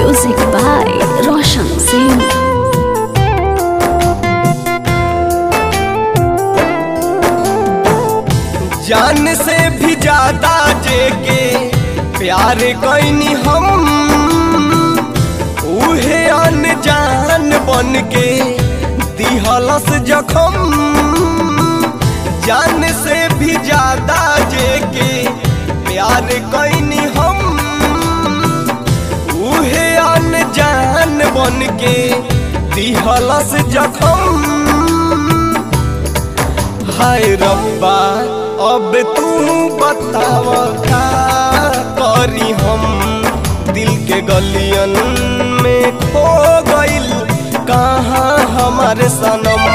Music by Roshan Singh. जान से भी ज्यादा जेके प्यार कैनी हम उहे अनजान बन के दिहलस जखम जान से भी ज्यादा जेके प्यार कैनी हम उहे अनजान बन के दिहलस जखम हाय रब्बा अब तू बताव का करी हम दिल के गलियन में खो गइल कहाँ हमारे सनम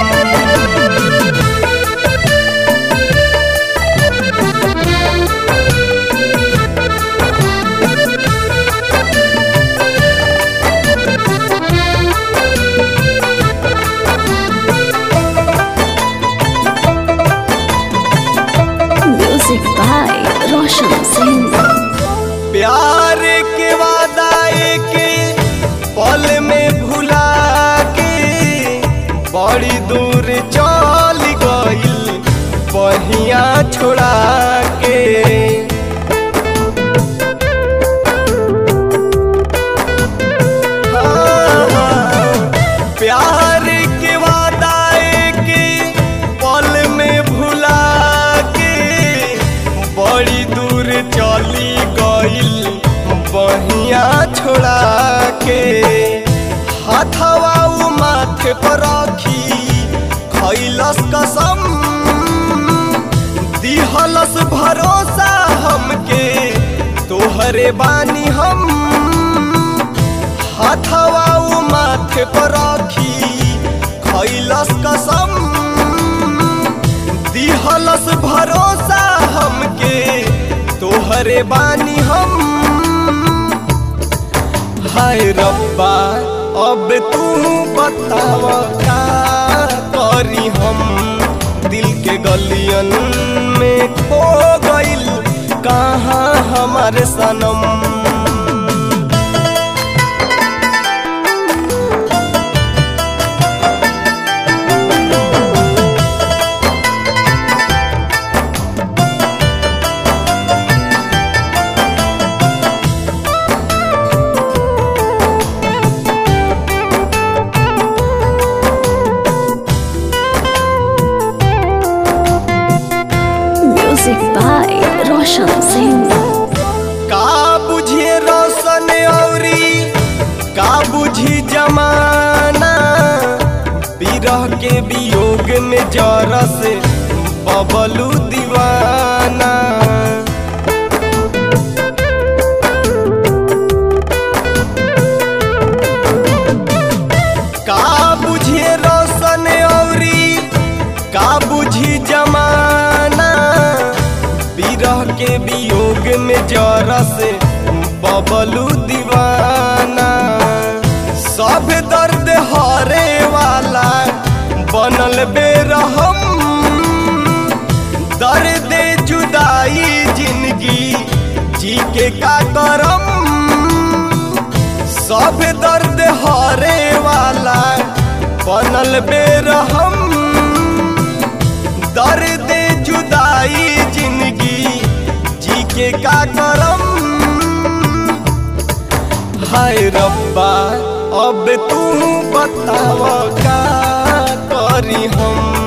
Music by Roshan Singh. प्यार के वादा के पल में भुला के बड़ी दूर चल गइल बहिया छोड़ा के प्यार के वादा के पल में भुला के बड़ी दूर चली गइल बहिया छोड़ा के हाथवा उ माथे पर रखी खैलस कसम दिहलस भरोसा हमके तोहरे बानी हम हाथवा उ माथे पर रखी खैलस कसम दिहलस भरोसा हमके तोहरे बानी हम हाय रब्बा अब तू बताव का करी हम दिल के गलियन में खो गइल कहाँ हमारे सनम Music by Roshan Singh. का बुझिए रोशन औरी का बुझी जमाना बिरह के वियोग में जरस बबलू दीवाना का बुझिए रोशन औरी का बुझी जमाना बिरह के वियोग में जरस बबलू दीवाना सब दर्द हरे वाला बनल बेरहम दर्द जुदाई जिंदगी जी के का करम सब दर्द हरे वाला बनल बेरहम दर्द जुदाई जिंदगी जी के का करम हाय रब्बा अब तू बताव का करी हम